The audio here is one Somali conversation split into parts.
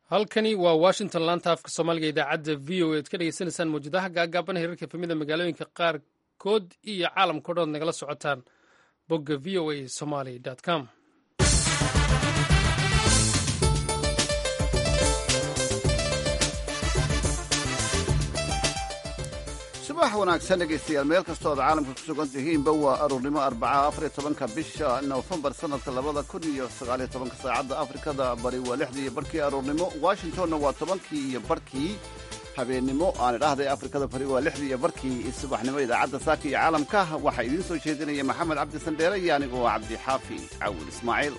halkani waa washington laanta afka soomaaliga idaacadda v o ead ka dhegeysanaysaan mawjadaha gaagaaban heerarka efemida magaalooyinka qaarkood iyo caalamkao dhan ood nagala socotaan bogga v o a somaly com subax wanaagsan dhegaystayaal meel kastoo ad caalamka ku sugan tihiinba waa aruurnimo arbacaha afariyo tobanka bisha nofembar sanadka labada kun iyo sagaaliyo tobanka saacadda afrikada bari waa lixdii iyo barhkii aruurnimo washingtonna waa tobankii iyo barhkii habeennimo aan idhaahday afrikada bari waa lixdii iyo barhkii subaxnimo idaacadda saaka iyo caalamka waxaa idiin soo jeedinaya maxamed cabdi sandheere iyo anigoo cabdi xaafi cawil ismaaciil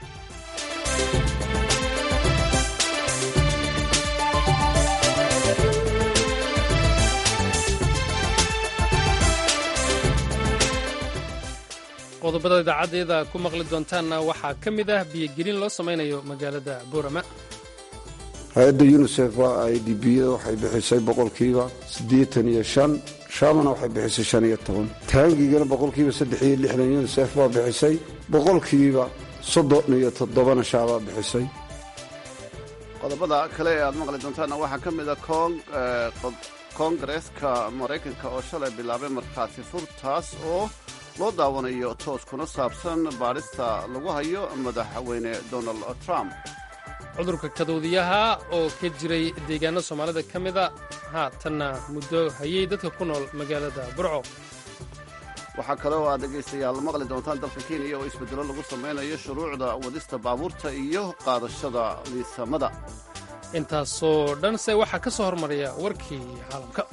qodobada idaacaddeeda ku maqli doontaanna waxaa ka mid ah biyogelin loo samaynayo magaalada boorama hay-adda yunisef waa i d biyada waxay bixisay boqolkiiba siddeetan iyo shan shaamana waxay bixisay shan iyo toban taangigana boqolkiiba saddex iyo lixdan yunisef baa bixisay boqolkiiba soddon iyo toddobana shaabaa bixisay qodobada kale ee aad maqli doontaanna waxaa ka mid a koongareeska maraykanka oo shalay bilaabay markhaati furtaas oo loo daawanayo toos kuna saabsan baadhista lagu hayo madaxweyne donald trump cudurka kaduudiyaha oo ka jiray deegaano soomaalida ka mida haatanna muddo hayay dadka ku nool magaalada burco waxaa kale oo aad dhegaystayaal maqli doontaan dalka kenya oo isbeddelo lagu samaynayo shuruucda wadista baabuurta iyo qaadashada liisamada intaasoo dhanse waxaa ka soo hormaraya warkii caalamka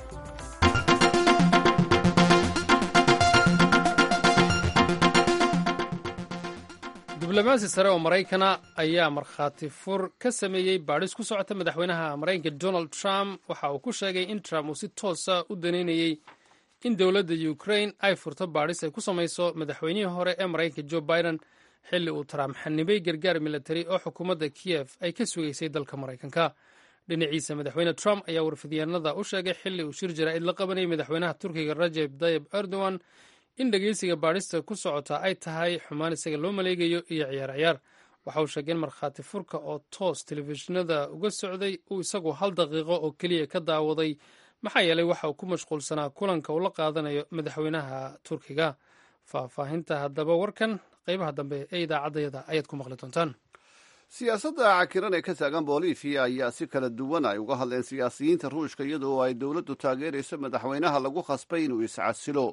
diblomaasi sare oo maraykana ayaa markhaati fur ka sameeyey baadhis ku socota madaxweynaha maraykanka donald trump waxa uu ku sheegay in trump uu si toosa u daneynayey in dowladda ukrain ay furto baadhis ay ku samayso madaxweynihii hore ee maraykanka jo biden xilli uu trump xanibay gargaar militari oo xukuumadda kiyef ay ka sugaysay dalka maraykanka dhinaciisa madaxweyne trump ayaa warfidyaanada u sheegay xilli uu shir jaraa'id la qabanayay madaxweynaha turkiga rajeb tayib erdogan in dhegeysiga baadhista ku socota ay tahay xumaan isaga loo maleegayo iyo ciyaar ciyaar waxa uu sheegay in markhaati furka oo toos telefishinada uga socday uu isagu hal daqiiqo oo keliya ka daawaday maxaa yeelay waxa uu ku mashquulsanaa kulanka uu la qaadanayo madaxweynaha turkiga faahfaahinta haddaba warkan qaybaha dambe ee idaacaddayada ayaad ku maqli doontaan siyaasadda cakiran ee ka taagan bolivia ayaa si kala duwan ay uga hadleen siyaasiyiinta ruushka iyadoo ay dowladdu taageerayso madaxweynaha lagu khasbay inuu iscasilo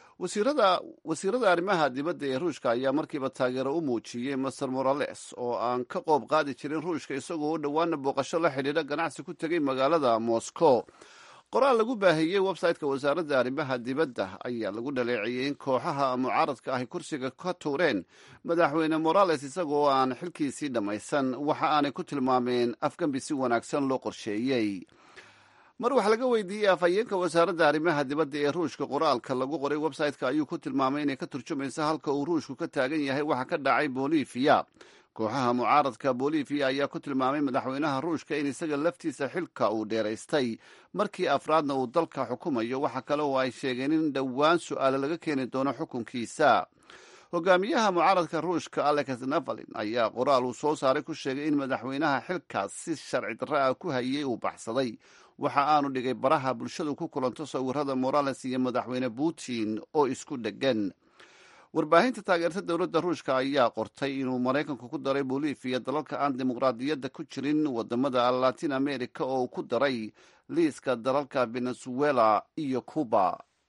wasiirada arrimaha dibadda ee ruushka ayaa markiiba taageero u muujiyey master morales oo aan ka qoob qaadi jirin ruushka isagoo u dhowaana booqasho la xidhiidha ganacsi ku tegay magaalada moscow qoraal lagu baahiyey website-ka wasaaradda arrimaha dibadda ayaa lagu dhaleeciyey in kooxaha mucaaradka ahy kursiga ka tuureen madaxweyne morales isagoo aan xilkiisii dhammaysan waxa aanay ku tilmaameen afgambi si wanaagsan loo qorsheeyey mar wax laga weydiiyey afhayeenka wasaaradda arrimaha dibadda ee ruushka qoraalka lagu qoray website-ka ayuu ku tilmaamay inay ka turjumayso halka uu ruushku ka taagan yahay waxa ka dhacay bolivia kooxaha mucaaradka bolivia ayaa ku tilmaamay madaxweynaha ruushka in isaga laftiisa xilka uu dheeraystay markii afraadna uu dalka xukumayo waxa kale oo ay sheegeen in dhowaan su-aale laga keeni doono xukunkiisa hogaamiyaha mucaaradka ruushka alex navalin ayaa qoraal uu soo saaray ku sheegay in madaxweynaha xilkaas si sharci darro ah ku hayay uu baxsaday waxa aanu dhigay baraha bulshadu ku kulanto sawirada morales iyo madaxweyne putin oo isku dheggan warbaahinta taageerta dowladda ruushka ayaa qortay inuu maraykanku ku daray bolivia dalalka aan dimuqraadiyadda ku jirin wadamada latin america oo uu ku daray liiska dalalka venezuela iyo cuba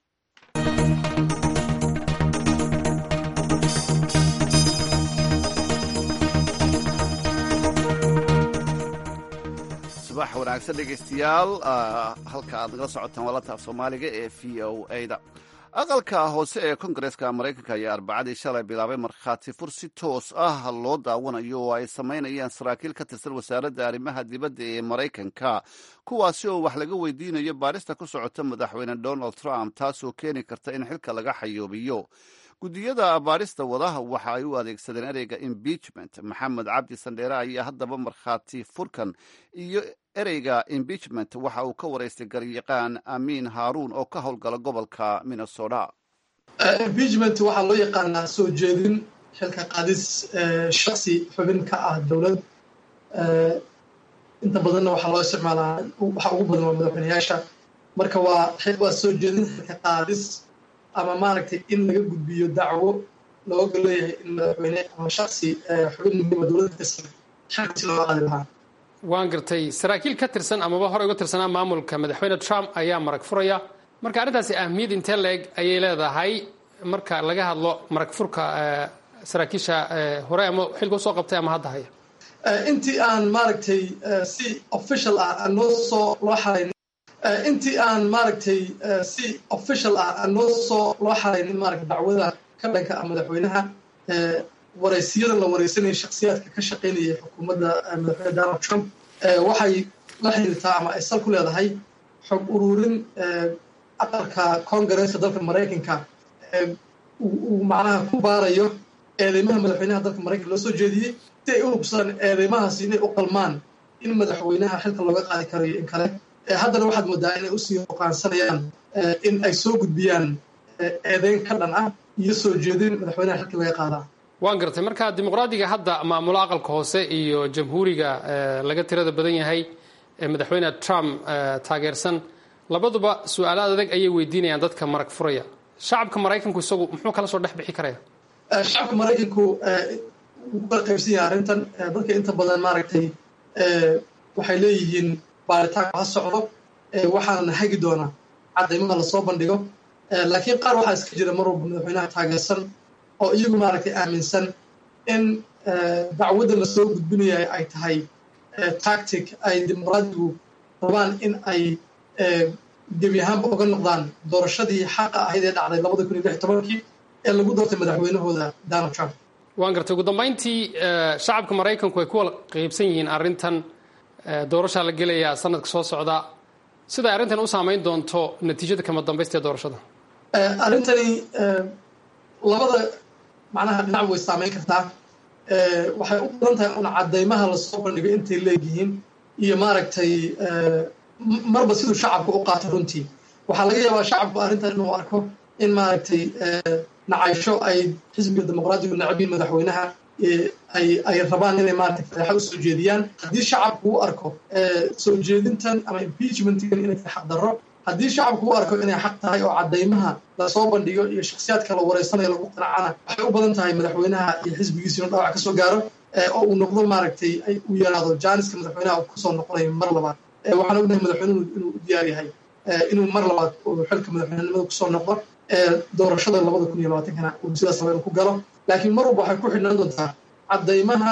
subax wanaagsan dhegaystayaal halka aad nagala socotaan waa lataaf soomaaliga ee v o a da aqalka hoose ee kongareeska maraykanka ayaa arbacadii shalay bilaabay markhaati fur si toos ah loo daawanayo oo ay samaynayaan saraakiil ka tirsan wasaaradda arrimaha dibadda ee maraykanka kuwaasi oo wax laga weydiinayo baadhista ku socota madaxweyne donald trump taasoo keeni karta in xilka laga xayoobiyo guddiyada baadhista wadaha waxa ay u adeegsadeen ereyga impeachment maxamed cabdi sandheere ayaa haddaba markhaati furkan iyo ereyga impeachment waxa uu ka waraystay garyaqaan amiin haaruun oo ka howlgala gobolka minnesota impeachment waxaa loo yaqaanaa soo jeedin xilka qaadis shaksi xubin ka ah dowlad inta badanna waxaa loo isticmaalaa waxa ugu badan waa madaxweyneyaasha marka waa waa soo jeedin xilka qaadis ama maaragtay in laga gudbiyo dacwo looga leeyahay in madaxweyne ama shaksi xubin muhiima dowladda kasan xilka si looga qaadi lahaa waan gartay saraakiil ka tirsan amaba hore uga tirsanaa maamulka madaxweyne trump ayaa marag furaya marka arrintaasi ahmiyad intee leeg ayay leedahay marka laga hadlo marag furka saraakiisha hore ama xilka usoo qabtay ama hadda haya intii aan maaragtay si official ah aan noo soo loo xarayn intii aan maaragtay si official ah aan noo soo loo xaraynin maaragta dacwada ka dhanka ah madaxweynaha waraysiyada la wareysanaya shaksiyaadka ka shaqaynaya xukuumadda madaxweyne donald trump waxay la xiriirtaa ama ay sal ku leedahay xog ururin aqalka congaresska dalka maraykanka uu macnaha ku baarayo eedeymaha madaxweynaha dalka maraykanka loo soo jeediyey si ay u hubsadaan eedeymahaasi inay u qalmaan in madaxweynaha xilka looga qaadi karayo in kale haddana waxaad moodaa inay usii hoqaansanayaan in ay soo gudbiyaan eedeyn ka dhan ah iyo soo jeedin madaxweynaha xilka laga qaadaa waan gartay marka dimuqraadiga hadda maamulo aqalka hoose iyo jamhuuriga laga tirada badan yahay ee madaxweyne trump taageersan labaduba su-aalo adag ayay weydiinayaan dadka marag furaya shacabka maraykanku isagu muxuu kala soo dhex bixi karaya shacabka maraykanku wuu kala qaybsan yahay arrintan dadka inta badan maaragtay waxay leeyihiin baaritaanku ha socdo waxaana hagi doonaa cadaymaha lasoo bandhigo laakiin qaar waxaa iska jira mar walba madaxweynaha taageersan oo iyagu maaragtay aaminsan in dacwadda lasoo gudbinaya ay tahay tactic ay dimuqraadigu rabaan in ay gebi ahaanba uga noqdaan doorashadii xaqa ahayd ee dhacday labada kun iyo lix tobankii ee lagu doortay madaxweynahooda donald trump waan gartay ugu dambayntii shacabka maraykanku ay ku wala qaybsan yihiin arrintan doorashaa la gelayaa sanadka soo socda siday arrintan u saamayn doonto natiijada kama dambaysta ee doorashada arrintani labada macnaha dhinac way saameyn kartaa waxay u badan tahay un cadaymaha lasoo bandhigo intay leegyihiin iyo maaragtay marba siduu shacabku u qaato runtii waxaa laga yaabaa shacabku arrintan inuu arko in maaragtay nacaysho ay xisbiga dimuqraadigu nacabiin madaxweynaha ay rabaan inay maaragtay fadeexa u soo jeediyaan haddii shacabku u arko soo jeedintan ama impeachmentkan inay tahay xaqdarro haddii shacabku u arko inay xaq tahay oo cadaymaha lasoo bandhigo iyo shaksiyaadka la wareysanayo lagu qanacana waxay u badan tahay madaxweynaha iyo xisbigiisa inuu dhawac ka soo gaaro oo uu noqdo maaragtay uu yaraado jaaniska madaxweynaha uu kusoo noqonayo mar labaad waxaan ognahay madaxweynuhu inuu u diyaar yahay inuu mar labaad xilka madaxweynenimada kusoo noqdo doorashada labada kun iyo labaatankana uu sidaas raba inuu ku galo laakiin mar walba waxay ku xidhnaan doontaa cadaymaha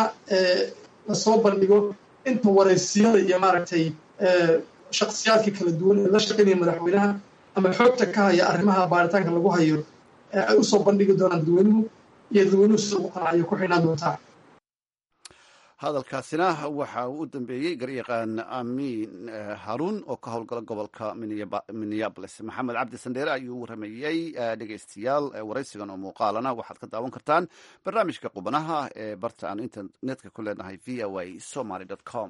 lasoo bandhigo inta wareysiyada iyo maaragtay shaksiyaadka kala duwan ee la shaqaynaya madaxweynaha ama xoogta ka haya arrimaha baaritaanka lagu hayo ay usoo bandhigi doonaan dadweynuhu iyo dadweynuhu sida ugu qanacayo ku xidhnaan doontaa hadalkaasina waxa uu u dambeeyey garyaqaan amiin haruun oo ka howlgala gobolka minneabolis maxamed cabdi sandheere ayuu waramayey dhegeystayaal waraysigan oo muuqaalana waxaad ka daawan kartaan barnaamijka qubanaha ee barta aan internetka ku leenahay v o a somaly com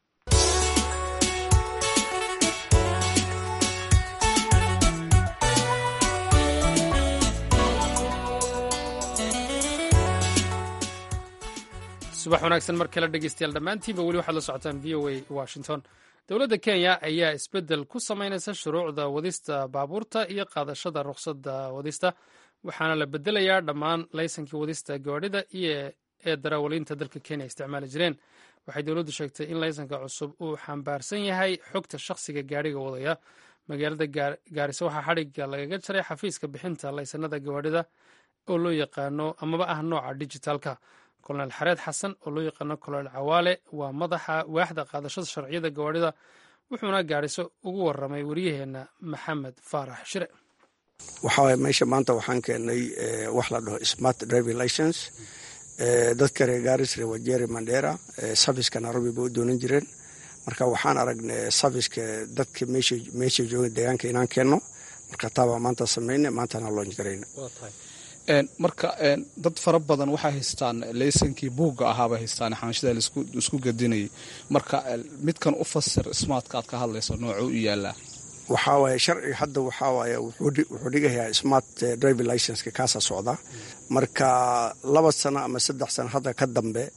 subax wanaagsan mar kale dhegeystayaal dhammaantiinba weli waxaad la socotaan v o a washington dowladda kenya ayaa isbeddel ku samaynaysa shuruucda wadista baabuurta iyo qaadashada rukhsadda wadista waxaana la bedelayaa dhammaan laysankii wadista gawaadhida iyo ee darawaliinta dalka kenya isticmaali jireen waxay dowladdu sheegtay in laysanka cusub uu xambaarsan yahay xogta shakhsiga gaadhiga wadaya magaalada gaariso waxaa xadhigga lagaga jaray xafiiska bixinta laysanada gawaadhida oo loo yaqaano amaba ah nooca dijitaalka kolonel xareed xasan oo loo yaqaano kolonel cawaale waa madaxa waaxda qaadashada sharciyada gawaadhida wuxuuna gaadhiso ugu waramay waryaheena maxamed faarax shire waxawaye meesha maanta waxaan keenay wax la dhaho smart driving license dadka reer gaaris reer wajeri mandera safiska nairobi bay u doonan jireen marka waxaan aragnay safiska dadka meesha jooga deegaanka inaan keenno marka taabaa maanta samayna maantana loonj garayna marka dad fara badan waxay haystaan laysankii buugga ahaabay haystaan xaanshida laisku gadinayay marka midkan u fasir smartka aad ka hadlayso noocuu u yaalaa waxaa waaye sharciga hadda waxaa waaye wuxuu dhigayaa smart driving licenska kaasaa socda marka laba sano ama saddex sano hadda ka dambe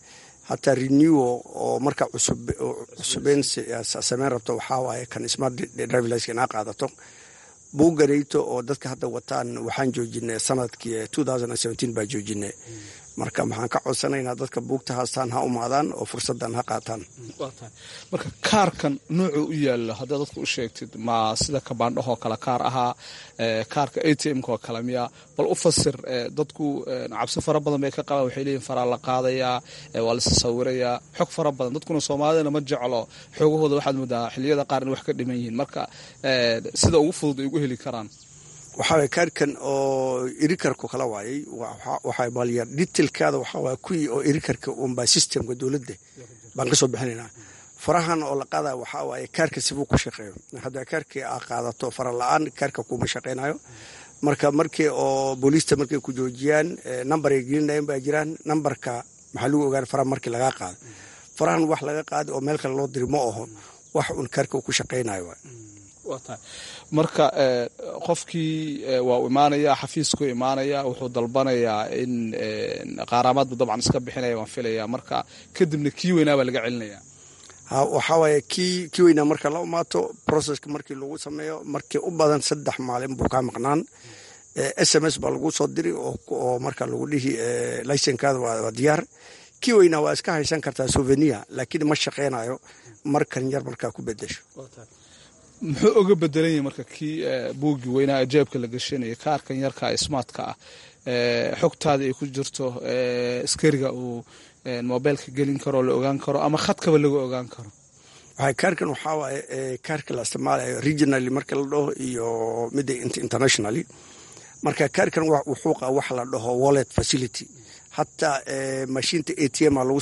hataa renewo oo marka cusubeyn sameyn rabto waxaa waaye kan smart driving license inaa qaadato buuganayto oo dadka hadda wataan waxaan joojinay sanadkii baa joojinay marka maxaan ka codsanaynaa dadka buugta haastaan ha umaadaan oo fursadan ha qaataan marka kaarkan nuucu u yaalo haddaa dadka u sheegtid ma sida kabaandhahoo kale kaar ahaa kaarka a t m-ka oo kale miya bal u fasir dadku cabsi fara badan bay ka qabaan waxay leeyihin faraa la qaadayaa waa la sasawirayaa xog fara badan dadkuna soomaalidana ma jeclo xoogahooda waxaad moodaa xiliyada qaar in wax ka dhiman yihiin marka sida ugu fudud ay ugu heli karaan waxaa kaarkan oo irikarku kala waayay waxaa balya detailkaada waxaa waaya kuwii oo irikarka unbaa systemka dowladda baan ka soo bixinaynaa farahan oo la qaadaya waxaa waaye kaarka sibuu ku shaqeeyo haddaa kaarkii aa qaadato fara la-aan kaarka kuma shaqaynayo marka markii oo booliista markay ku joojiyaan number ay gelinayan baa jiraan numberka maxaa lagu ogaan faraha markii lagaa qaado farahan wax laga qaada oo meel kale loo diri ma aho wax un kaarka uu ku shaqaynayo marka qofkii waa u imaanaya xafiisku imaanaya wuxuu dalbanayaa in qaaraamaadbu dabcan iska bixinaya waan filaya marka kadibna kii weynaa baa laga celinaya waxaa waaye kii kii weynaa marka la umaato processka markii lagu sameeyo markii u badan saddex maalin buu kaa maqnaan s m s baa lagu soo diri oo marka lagu dhihi licenkaada waa diyaar kii weynaa waa iska haysan kartaa souvenir laakiin ma shaqeynayo markan yar markaa ku bedesho muxuu oga bedelan yahay marka kii buuggii weynaa ajaabka la gashanaya kaarkan yarka smartka ah xogtaada ay ku jirto askariga uu mobilka gelin karo la ogaan karo ama khadkaba laga ogaan karo kaarkan waxaa waaye kaarka la isticmaalayo regionally marka la dhaho iyo midda internationally marka kaarkan wuxuu qaa wax la dhaho wallet facility hataa mashiinta a t m oo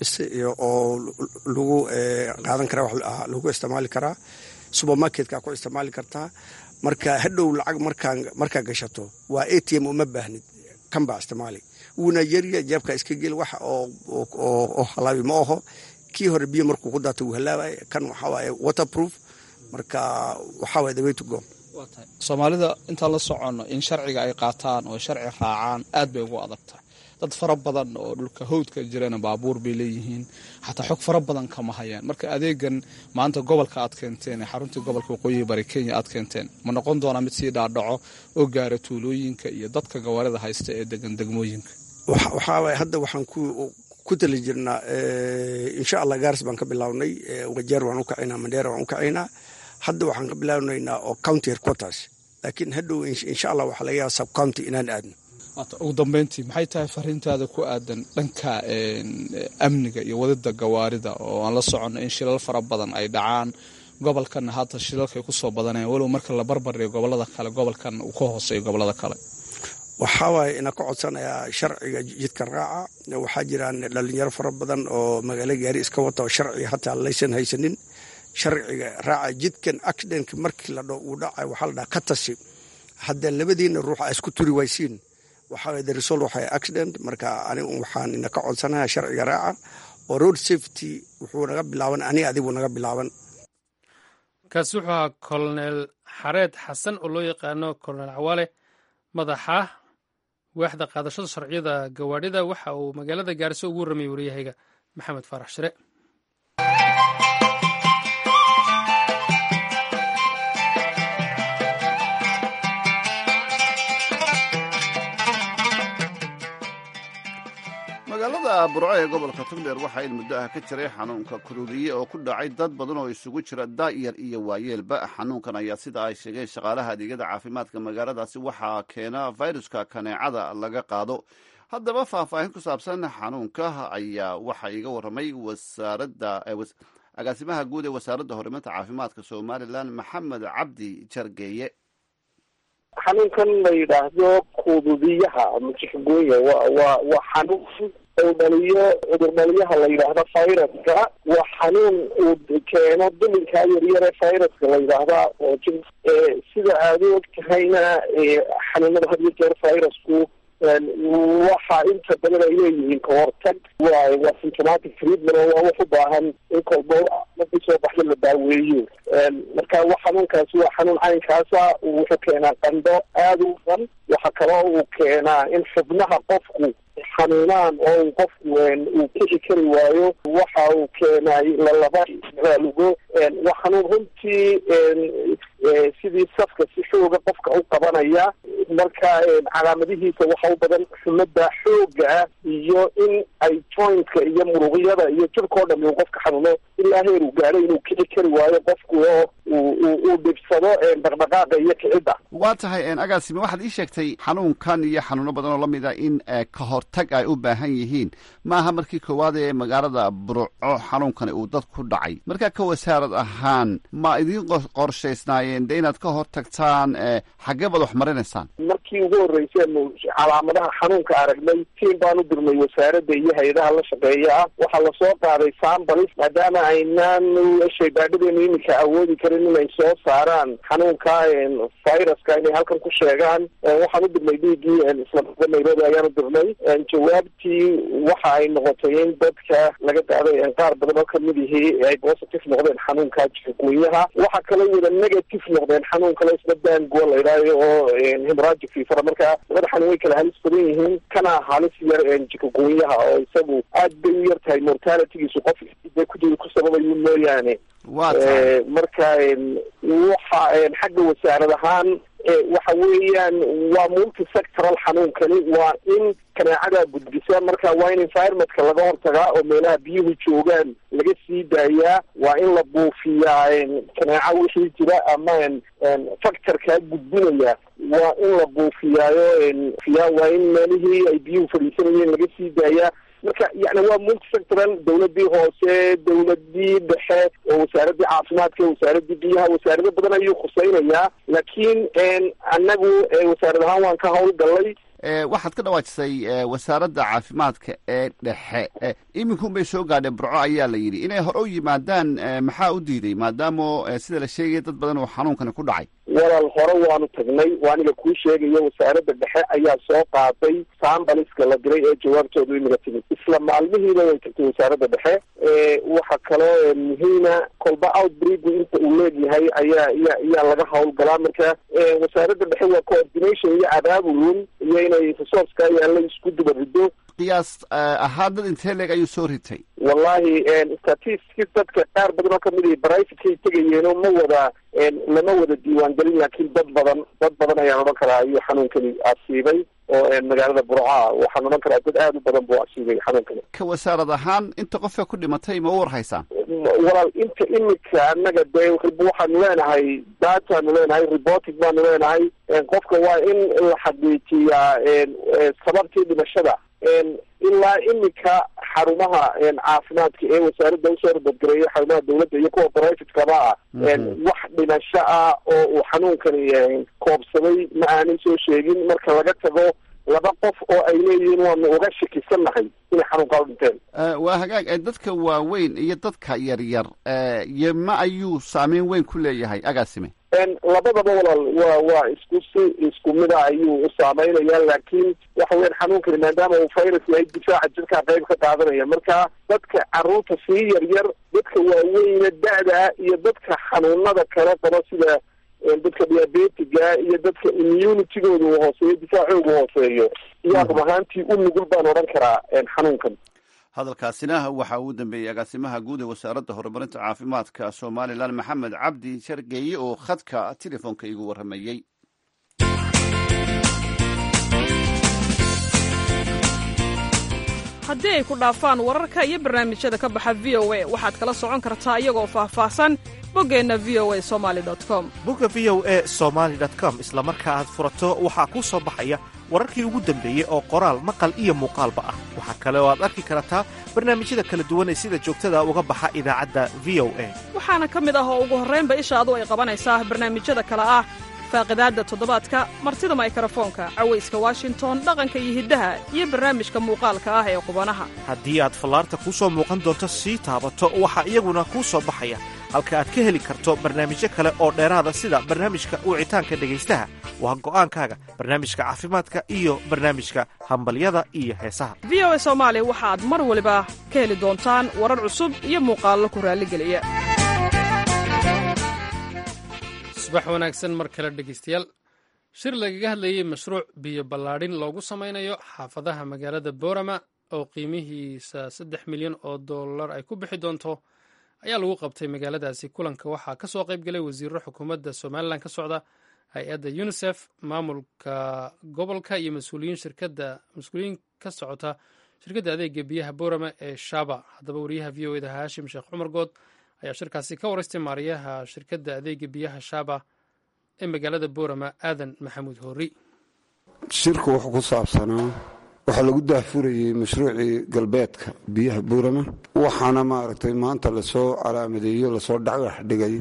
lagu qaadan kara lagu isticmaali karaa supermarketka ku isticmaali kartaa marka hadhow lacag markaa gashato waa a t m uma baahnid kan baa isticmaali wuuna yarya jeebka iska geli wax oo halaabi ma aho kii hore biyo markuu ku daato wuu halaabay kan waxaa waaye waterproof marka waxaa waye the way to go soomaalida intaan la soconno in sharciga ay qaataan oo sharci raacaan aad bay ugu adagtahay dad fara badan oo dhulka hawdka jirana baabuur bay leeyihiin xataa xog fara badan kama hayaan marka adeegan maanta gobolka aad keenteen ee xaruntii gobolka waqooyiga bari kenya aad keenteen ma noqon doonaa mid sii dhaadhaco oo gaara tuulooyinka iyo dadka gawaarida haysta ee degan degmooyinka waxaa waye hadda waxaan ku tali jirnaa insha allah gaaris baan ka bilownay wajeer waan u kacaynaa mandheera waan u kacaynaa hadda waxaan ka bilownaynaa oo county headquarters laakiin hadhow insha allah waxaa laga yaaba subcounty inaan aadno ugu dambeyntii maxay tahay fariintaada ku aadan dhanka amniga iyo wadida gawaarida oo aan la soconno in shilal fara badan ay dhacaan gobolkanna haata shilalka ay kusoo badaneen walow marka la barbardhiyo gobolada kale gobolkan uu ka hooseeyo gobolada kale waxaa waaye ina ka codsanayaa sharciga jidka raaca waxaa jiraan dhalinyaro fara badan oo magaalo gaari iska wata oo sharciga hataa laysan haysanin sharciga raaca jidkan accidentka markii la dho uu dhacay waxaa la dhaha ka tashi hadda labadiina ruux a isku turi waysiin waxaa waye the result waxay accident marka anigu waxaan ina ka codsanayaa sharciga raaca oo road safety wuxuu naga bilaaban aniga adigu naga bilaaban kaasi wuxuu ahaa colonel xareed xasan oo loo yaqaano colonel cawaale madaxa waaxda qaadashada sharciyada gawaadhida waxa uu magaalada gaariso ugu warramayay waryahayga maxamed faarax shire magaalada burco ee gobolka togdheer waxaa il muddo ah ka jiray xanuunka kuruuriye oo ku dhacay dad badan oo isugu jira daa'yar iyo waayeelba xanuunkan ayaa sida ay sheegeen shaqaalaha adeegyada caafimaadka magaaladaasi waxaa keena fayruska kaneecada laga qaado haddaba faahfaahin ku saabsan xanuunka ayaa waxaa iiga warramay wasaaradda agaasimaha guud ee wasaaradda horumarinta caafimaadka somalilan maxamed cabdi jargeeye xanuunkan la yidhaahdo kududiyaha majixgooya wa wa waa xanuun uu dhaliyo cudur dhaliyaha la yidhaahdo viruska waa xanuun uu keeno dulinkaa yaryare viruska la yidhaahda oo j sida aada u og tahayna xanuunada had iyo jeer virusku waxa inta badan ay leeyihiin kahortag waa waa symptomatic treatment oo waa wax u baahan in kolba markii soo baxda la daaweeyo marka wa xanuunkaasi waa xanuun caynkaasa wuxuu keenaa qandho aada u badan waxa kaloo uu keenaa in xubnaha qofku xanuunaan oo uu qofku uu kici kari waayo waxa uu keenay lalaba lugo waa xanuun runtii sidii safka si xooga qofka u qabanaya marka calaamadihiisa waxa u badan xumada xooga ah iyo in ay jointka iyo muruqyada iyo jirkao dham uu qofka xanuuno ilaa heer uu gaadho inuu kici kari waayo qofku oo uu dhibsado dhaqdhaqaaqa iyo kicidda waa tahay agaasime waxaad ii sheegtay xanuunkan iyo xanuuno badan oo lamid a in ka hortag ay u baahan yihiin maaha markii koowaad ee magaalada burco xanuunkani uu dad ku dhacay markaa ka wasaarad ahaan ma idiin qorshaysnaayeen de inaad ka hortagtaan xaggee baad wax marinaysaan markii ugu horreysaynu calaamadaha xanuunka aragnay tiin baan u dirnay wasaaradda iyo hay-adaha la shaqeeya ah waxaa lasoo qaaday sambalis maadaama aynaan shaybaadhadeenu iminka awoodi karin inay soo saaraan xanuunka viruska inay halkan ku sheegaan waxaan u dirnay dhiiggii islamada nairobi ayaan u dirnay jawaabtii waxa ay noqotay in dadka laga qaaday qaar badan oo kamid ihii ay positive noqdeen xanuunka jikuunyaha waxa kale wada negative noqdeen xanuun kale isna dango la idhaayo oo hemorragic fever marka labada xanuun way kala halis badan yihiin kana halis yar jikuunyaha oo isagu aad bay u yar tahay mortalitygiisu qof ku ku sababayu mooyaane marka waxa xagga wasaarad ahaan waxa weeyaan waa multisectoral xanuunkani waa in kaneecada gudbisa marka waa in environmentka laga hortagaa oo meelaha biyuhu joogaan laga sii daayaa waa in la buufiyaa kaneeca wixii jira ama factorkaa gudbinaya waa in la buufiyaayo fiya waa in meelihii ay biyuhu fadhiisanayeen laga sii daayaa marka yani waa multisectoral dawladii hoose dawladii dhexe oo wasaaradii caafimaadka wasaaradii biyaha wasaarado badan ayuu khuseynayaa laakiin annagu wasaarad ahaan waan ka howlgalay waxaad ka dhawaajisay wasaaradda caafimaadka ee dhexe iminkun bay soo gaadheen burco ayaa la yidhi inay hore u yimaadaan maxaa u diiday maadaama sida la sheegaya dad badan oo xanuunkani ku dhacay walaal hore waanu tagnay waa aniga kuu sheegayo wasaaradda dhexe ayaa soo qaaday sambaliska la diray ee jawaabtoodu imiga timid isla maalmihiiba way tagtay wasaaradda dhexe waxa kaloo muhiima kolba outbreaku inta uu leegyahay ayaa ya ayaa laga howlgalaa marka wasaaradda dhexe waa coordination iyo abaabulun iyo inay resourceka yaalla isku duba rido qiyaas ahaan dad intee leeg ayuu soo ritay wallahi statistics dadka qaar badan oo kamid ihi brivatekay tegayeenoo ma wada lama wada diiwaangelin laakiin dad badan dad badan ayaan odhan karaa ayuu xanuunkani asiibay oo magaalada burca waxaan odhan karaa dad aada u badan buu asiibay xanuunkani ka wasaarad ahaan inta qofka ku dhimatay ma u war haysaan walaal inta imika annaga dee waxaanu leenahay dataanu leenahay reporting baanu leenahay qofka waa in la xaqiijiyaa sababtii dhimashada ilaa imika xarumaha caafimaadka ee wasaaradda usoo rabadgareeya xarumaha dawladda iyo kuwa privatekaba ah wax dhimasho ah oo uu xanuunkani koobsaday ma aanay soo sheegin marka laga tago laba qof oo ay leeyihiin waanu uga shakisannahay inay xanuunkaa u dhinteen waa hagaag dadka waaweyn iyo dadka yaryar yema ayuu saameyn weyn ku leeyahay agaasime labadaba walaal waa waa isku si isku mida ayuu u saameynaya laakiin waxa weyan xanuunkani maadaama uu virus yahay difaaca jirkaa qayb ka qaadanaya marka dadka carruurta sii yaryar dadka waaweyne da-da iyo dadka xanuunada kale qaba sida dadka diabetiga iyo dadka immunitygooda uu hooseeyo difaacooga hooseeyo iyaa rub ahaantii u nugul baan odhan karaa xanuunkan hadalkaasina waxa uu dambeeyey agaasimaha guud ee wasaaradda horumarinta caafimaadka somalilan maxamed cabdi shargeeye oo khadka telefoonka igu warramayey haddii ay ku dhaafaan wararka iyo barnaamijyada ka baxa v o a waxaad kala socon kartaa iyagoo faahfaahsan boggeenna v o a somali com bogga v o e somaali com isla marka aad furato waxaa kuu soo baxaya wararkii ugu dambeeyey oo qoraal maqal iyo muuqaalba ah waxaa kale oo aad arki kartaa barnaamijyada kala duwan ee sida joogtada uga baxa idaacadda v o a waxaana ka mid ah oo ugu horraynba ishaadu ay qabanaysaa barnaamijyada kale ah faaqidaadda toddobaadka martida maykarafoonka cawayska washington dhaqanka iyo hiddaha iyo barnaamijka muuqaalka ah ee qubanaha haddii aad fallaarta kuu soo muuqan doonto sii taabato waxaa iyaguna kuu soo baxaya halka aad ka heli karto barnaamijyo kale oo dheeraada sida barnaamijka wicitaanka dhegaystaha waa go'aankaaga barnaamijka caafimaadka iyo barnaamijka hambalyada iyo heesaha v o a soomaali waxaad mar waliba ka heli doontaan warar cusub iyo muuqaallo ku raalligeliya subax wanaagsan mar kale dhegeystayaal shir lagaga hadlayey mashruuc biyo ballaadhin loogu sameynayo xaafadaha magaalada boorama oo qiimihiisa saddex milyan oo dollar ay ku bixi doonto ayaa lagu qabtay magaaladaasi kulanka waxaa ka soo qayb galay wasiiro xukuumadda somalilan ka socda hay-adda unisef maamulka gobolka iyo mas-uuliyiin shirkadda mas-uuliyiin ka socota shirkadda adeega biyaha boorama ee shaba haddaba wariyaha v o eda haashim sheekh cumar good ayaa shirkaasi ka waraystay maariyaha shirkadda adeega biyaha shaba ee magaalada boorama aadan maxamuud hoori shirku wuxuu ku saabsanaa waxaa lagu daahfurayey mashruucii galbeedka biyaha buurama waxaana maaragtay maanta lasoo calaamadeeyo lasoo dhagax dhigay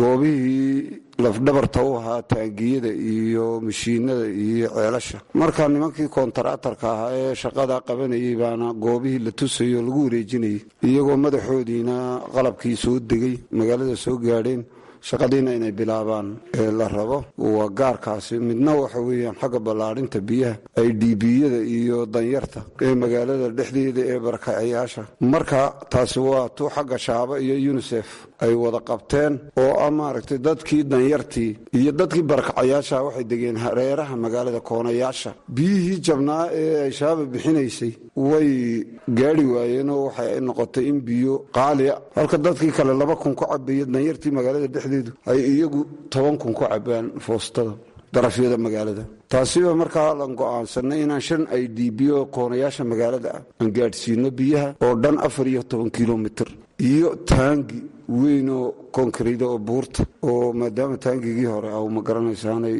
goobihii lafdhabarta u ahaa taangiyada iyo mashiinada iyo ceelasha marka nimankii koontaraatarka ahaa ee shaqada qabanayay baana goobihii la tusayay oo lagu wareejinayay iyagoo madaxoodiina qalabkii soo degay magaalada soo gaadheen shaqadiina inay bilaabaan ee la rabo waa gaarkaasi midna waxa weeyaan xagga ballaadhinta biyaha ay dhiibiyada iyo danyarta ee magaalada dhexdeeda ee barakacayaasha marka taasi waa tu xagga shaaba iyo unisef ay wada qabteen oo ah maaragtay dadkii danyartii iyo dadkii barakacayaasha waxay degeen hareeraha magaalada koonayaasha biyihii jabnaa ee ay shaaba bixinaysay way gaari waayeen oo waxay noqotay in biyo qaaliya halka dadkii kale laba kun ku cabaya danyartii magaalada dhexdeedu ay iyagu toban kun ku cabaan foostada darafyada magaalada taasiba markaa lan go'aansanay inaan shan ay dhiibiyo koonayaasha magaalada ah aan gaadhsiino biyaha oo dhan afar iyo toban kilomitir iyo taangi weyn oo koonkarida oo buurta oo maadaama taangigii hore a ma garanaysaanay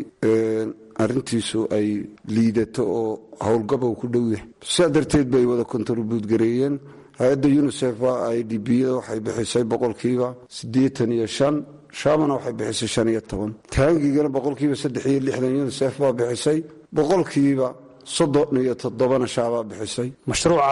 arrintiisu ay liidato oo howlgabow ku dhow yahay sidaa darteed bay wada kontribuut gareeyeen hay-adda unisef waa ay dhibiyada waxay bixisay boqolkiiba siddeetan iyo shan shaamana waxay bixisay shan iyo toban taangigana boqolkiiba saddex iyo lixdan unisef baa bixisay boqolkiiba soddon iyo toddobana shaabaa bixisay mashruuca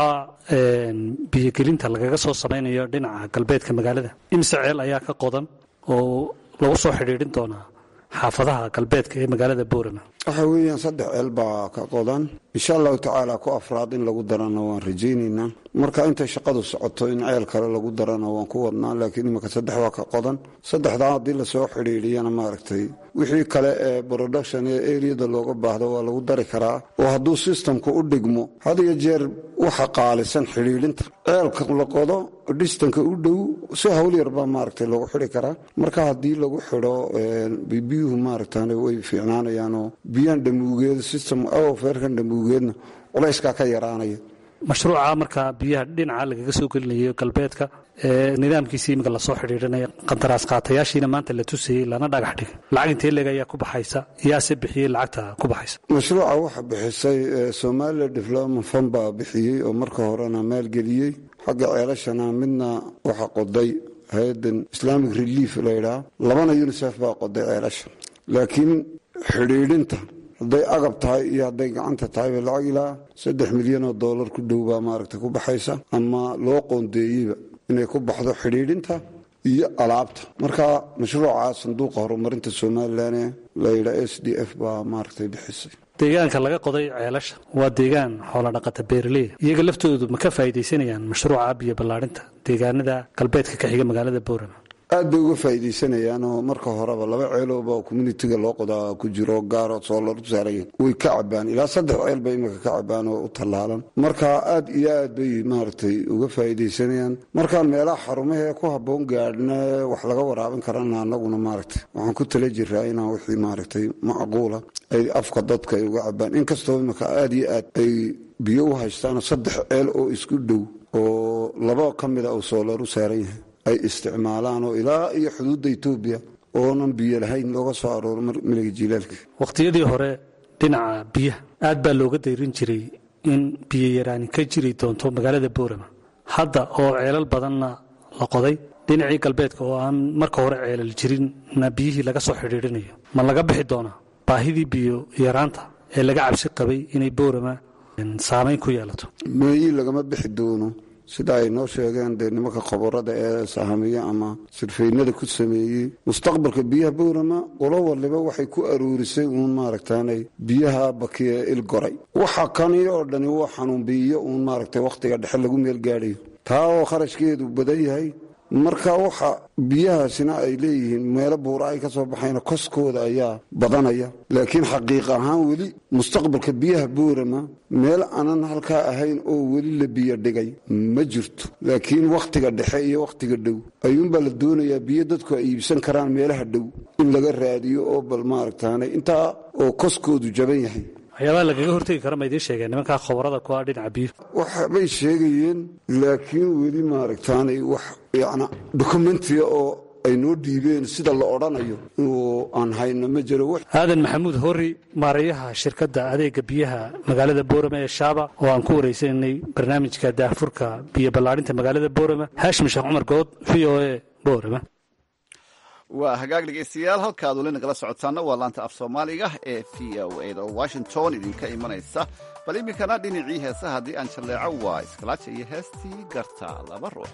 biyogelinta lagaga soo samaynayo dhinaca galbeedka magaalada imise ceel ayaa ka qodan oo lagu soo xidhiidhin doonaa xaafadaha galbeedka ee magaalada boorama waxa weeyaan saddex ceel baa ka qodan insha allahu tacaala ku afraad in lagu darana waan rajaynaynaa marka intay shaqadu socoto in ceel kale lagu darana waan ku wadnaa laakiin iminka saddex waa ka qodan saddexdaa haddii lasoo xidhiidhiyana maaragtay wixii kale ee production ee eriyada looga baahdo waa lagu dari karaa oo hadduu sistamka u dhigmo had iyo jeer waxa qaalisan xidhiidhinta ceelka la qodo dhistanka u dhow si hawl yarbaa maaragtay loogu xidhi karaa marka haddii lagu xidho biyuhu maaragtan way fiicnaanayaanoo biyaan dhamuugeeda system feerkan dhamuugeedna culayskaa ka yaraanaya mashruuca marka biyaha dhinaca lagaga soo gelinayo galbeedka nidaamkiisii iminka lasoo xidhiidhinaya qandaraas qaatayaashiina maanta la tusayey lana dhagax dhigay lacag intee leeg ayaa ku baxaysa yaase bixiyey lacagta ku baxaysa mashruuca waxa bixisay somalilan development fund baa bixiyey oo marka horena maalgeliyey xagga ceelashana midna waxa qoday hay-adan islamic relief layidhaha labana unisef baa qoday ceelasha laakiin xidhiidhinta hadday agab tahay iyo hadday gacanta tahayba lacag ilaa saddex milyan oo dollar ku dhow baa maaragta ku baxaysa ama loo qoondeeyeyba inay ku baxdo xidhiidhinta iyo alaabta marka mashruuca sanduuqa horumarinta somalilan ee layidhaa s d f baa maaragtay bixisay deegaanka laga qoday ceelasha waa deegaan xoolodhaqata beeraleyda iyaga laftoodu ma ka faa'iidaysanayaan mashruuca biyo ballaadhinta deegaanada galbeedka ka xiga magaalada boorama aad bay uga faa'iidaysanayaan oo marka horeba laba ceelooba communitiga loo qodaa ku jiro gaaroo soolar u saarayen way ka cabaan ilaa saddex ceel bay imika ka cabaan oo u tallaalan marka aad iyo aad bay maaragtay uga faa'iidaysanayaan markaan meelaha xarumahee ku habboon gaadhna wax laga waraabin karana annaguna maaragtay waxaan ku tala jiraa inaan wixii maaragtay macquula ay afka dadka ay uga cabaan inkastoo imika aad iyo aad ay biyo u haystaanoo saddex ceel oo isku dhow oo laba ka mida uu soolar u saaran yahay ay isticmaalaan oo ilaa iyo xuduudda etoobiya oonan biyo lahayn looga soo arooro miliga jiilaalka wakhtiyadii hore dhinaca biyaha aad baa looga dayrin jiray in biyo yaraani ka jiri doonto magaalada boorama hadda oo ceelal badanna la qoday dhinacii galbeedka oo aan marka hore ceelal jirinna biyihii laga soo xidhiidhinayo ma laga bixi doonaa baahidii biyo yaraanta ee laga cabsi qabay inay boorama saamayn ku yeelato meeyi lagama bixi doono sida ay noo sheegeen dee nimanka khabarada ee sahamiye ama sirfaynada ku sameeyey mustaqbalka biyaha boorama qolo waliba waxay ku aruurisay uun maaragtaanay biyaha bakiya ilgoray waxa kani oo dhani waa xanuun biyo uun maaragtay wakhtiga dhexe lagu meel gaadhayo taa oo kharashkeedu badan yahay marka waxa biyahaasina ay leeyihiin meelo buura ay ka soo baxayna koskooda ayaa badanaya laakiin xaqiiq ahaan weli mustaqbalka biyaha boorama meel aanan halkaa ahayn oo weli la biyo dhigay ma jirto laakiin wakhtiga dhexe iyo wakhtiga dhow ayuunbaa la doonayaa biyo dadku ay iibsan karaan meelaha dhow in laga raadiyo oo bal maaragtaane intaa oo koskoodu jaban yahay waxyaabaha lagaga hortegi kara ma idiin sheegeen nimankaa khabarada ku ah dhinaca biyo waxbay sheegayeen laakiin weli maaragtaanay wax yacna dokumentiga oo ay noo dhiibeen sida la odhanayo oo aan hayno ma jiro aadan maxamuud hori maareeyaha shirkadda adeega biyaha magaalada boorama ee shaaba oo aan ku waraysanay barnaamijka daahfurka biyo ballaadhinta magaalada boorama haashim sheekh cumar good v o e boorama waa hagaag dhegaystayaal halkaad weli nagala socotaana waa laanta af soomaaliga ee v o a da oo washington idinka imanaysa bal iminkana dhinacii heesaha haddii aan jalleeco waa iskalaaja iyo heestii garta laba ruux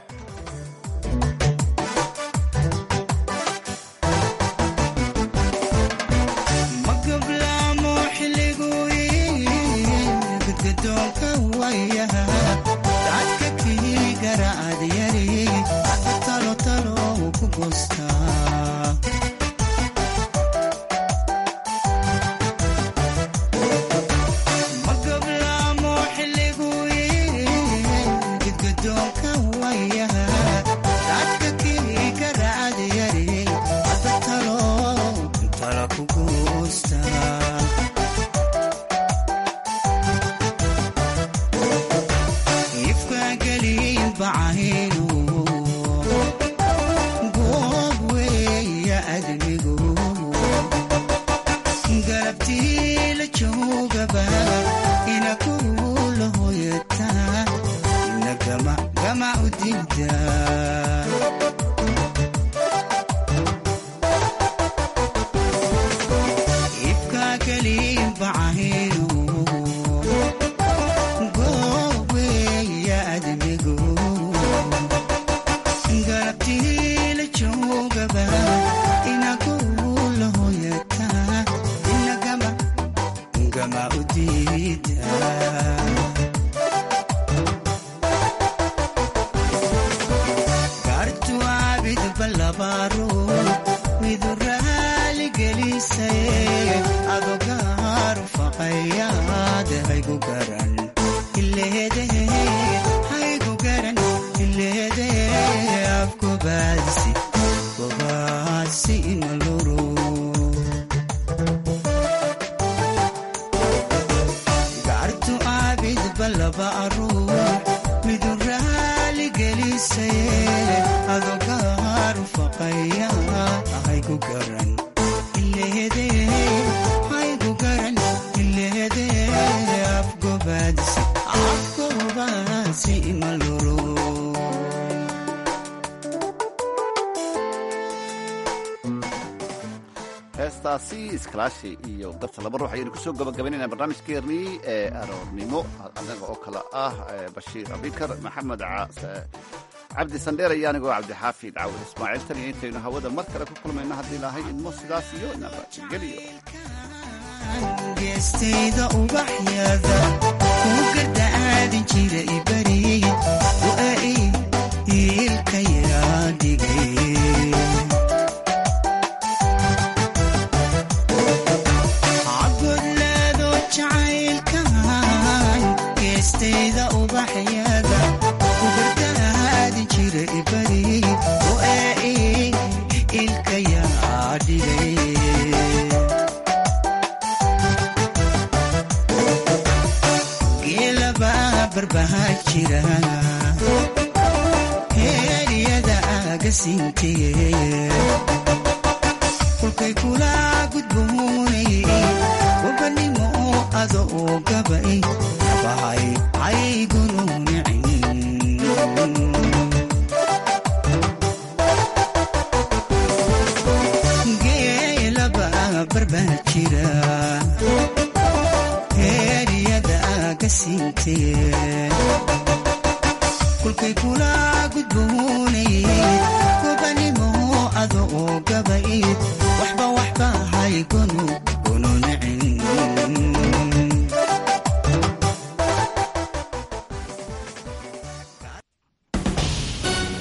heestaasi iskalaashi iyo garta laba ruux ayaynu kusoo gabagabaynayna barnaamijkeennii ee aroornimo anaga oo kale ah bashiir abikar maxamed cabdi sandheer iyo anigoo cabdixaafid cawil ismaaciil tan iyo intaynu hawada mar kale ku kulmayno haddii ilaahay idmo sidaas iyo nabadgeliyo geestayda ubaxyada ku gardacaadin jira ibariyey waai iilka yaraa dhigay cabodlaado jacaylkan geestayda ubaxyada ku gardacaadin jira ibariyey waai iilka yaraa dhigay heeryada agasinkeeye kolkay kula gudboonay wabanimo ado